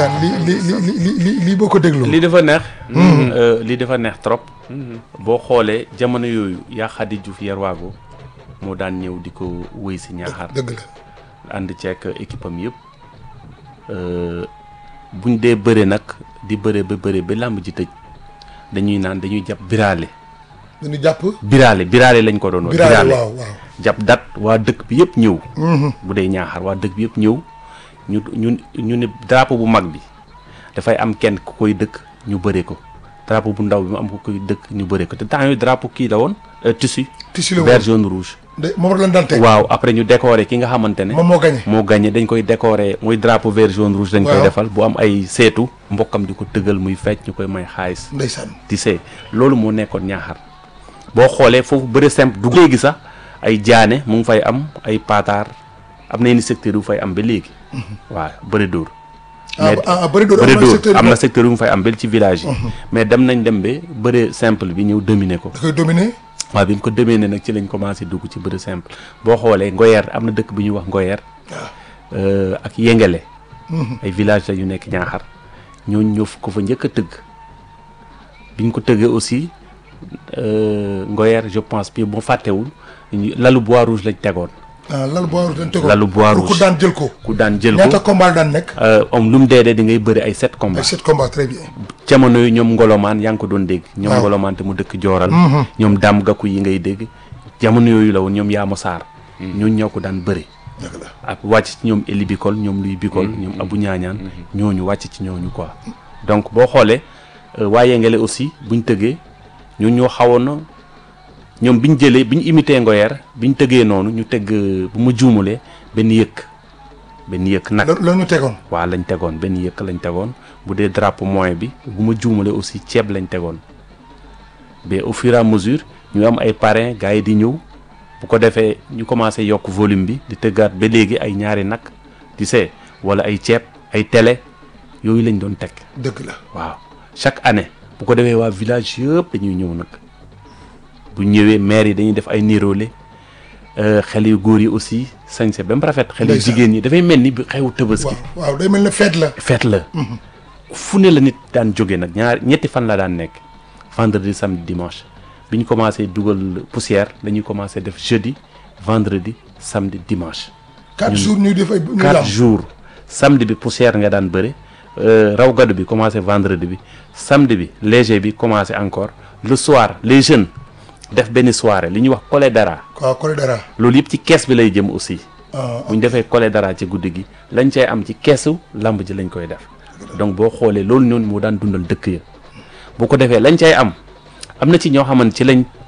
ndeysaan li li li li li lii boo ko dégloo. lii dafa neex. lii dafa neex trop. boo xoolee jamono yooyu yaa Xadi Diouf Yerwago moo daan ñëw di ko wéy si ñaaxar. dëgg la. ànd ceek équipe am yëpp buñ dee bëre nag di bëre ba bëre ba làmb ji tëj dañuy naan dañuy jàpp biraale. dañu jàpp. biraale biraale lañ ko doon wax. biraale waaw waaw. jàpp dat waa dëkk bi yëpp ñëw. bu dee ñaaxar waa dëkk bi yëpp ñëw ñu ñu ñu ne drapeau bu mag bi dafay am kenn ku koy dëkk ñu bëre ko drapeau bu ndaw bi mu am ku koy dëkk ñu bëre ko te temps yooyu drapeau kii la woon tissu. tissu la woon vert jaune rouge. de moom lañ daan teg. waaw après ñu décorer ki nga xamante ne. moom moo gagné. moo gagné dañ koy décorer muy drapeau vert jaune rouge. dañ koy waaw. defal bu am ay seetu mbokkam di ko tëggal muy fecc ñu koy may xaalis. ndeysaan. ti see loolu moo nekkoon ñaaxar boo xoolee foofu bëre simple du léegi sax ay jaane mu ngi fay am ay paataar am na yenn secteur yu fay am ba léegi. waaw bëre dóor. ah ah bëri dóor bëre am na dóor secteur am na na secteur yu mu fay am ba ci village yi. mais dem nañ dem ba bëre simple bi ñëw dominer ko. da koy dominer. waaw bi mu ko dominer nag ci lañ commencé dugg ci bëre simple boo xoolee Ngoyer am na dëkk bi ñuy wax Ngoyer. euh, ak Yengele. ay village la yu nekk ñaaxar ñooñu ñoo ko fa njëkk a tëgg biñ ko tëggee aussi euh, Ngoyer je pense bi moo fàttewul ñu- lalu bois rouge lañ tegoon ah lal bois rouge dañ tegoon. Lalu bois pour ku rouge. daan jël ko. ku daan jël ñaata ko combat daan nekk. euh, om lu mu dee dee di ngay bëri ay sept ay combats sept combat très bien. jamono yi ñoom ngolomaan yaa ngi ko doon dégg ñoom waaw. ngolomaan te mu dëkk jooral ñoom daam gakku yi ngay dégg jamono yooyu la woon ñoom yaama saar ñooñu ñoo ko daan bëri dëgg la. ak wàcc ci ñoom Eli Bikol ñoom Luy Bikol ñoom Abu Ñaañaan ñooñu wàcc ci ñooñu quoi donc boo xoolee euh, waa Yengele aussi buñ tëggee ñooñu ñoo xawoon na ñoom biñ jëlee biñ imité Ngoyer biñ tëggee noonu ñu tëgg euh, bu ma juumulee benn yëkk benn yëkk nag loolu la ñu tegoon. waa lañ tegoon benn yëkk lañ tegoon bu dee drapeau moyen bi bu ma juumalee aussi ceeb lañ tegoon mais au fur et à mesure ñu am ay parrain gars yi di ñëw bu ko defee ñu commencé yokk volume bi di tëggaat ba léegi ay ñaari nag tu sais wala ay ceeb ay télé yooyu lañ doon teg dëgg la. waaw chaque année bu ko defee waa village yëpp dañuy ñëw nag bu ñëwee maire yi dañuy def ay niroole xel yu góor yi aussi sañse ba mu rafet xel yu Ndeysaan. jigéen ñi dafay mel ni bi xewu tëbaski waaw waaw day mel ne fête la. feet la fu ne la nit daan jóge nag ñaar ñetti fan la daan nekk vendredi samedi dimanche bi ñu commencé dugal poussière dañuy commencé def jeudi vendredi samedi dimanche quatre jours ñuy def ay. ñuy quatre lamb. jours samedi bi poussière nga daan bëre raw gadu bi commencé vendredi bi samedi bi léger bi commencé encore le soir les jeunes def benn soirée li ñuy wax collé dara waaw Kole dara. loolu yëpp ci kees bi lay jëm aussi ah bu ñu defee collé dara ci guddi gi lañ cay am ci keesu lamb ji lañ koy def donc boo xoolee loolu noonu moo daan dundal dëkk ya bu ko defee lañ cay am am na ci ñoo xamante ci lañ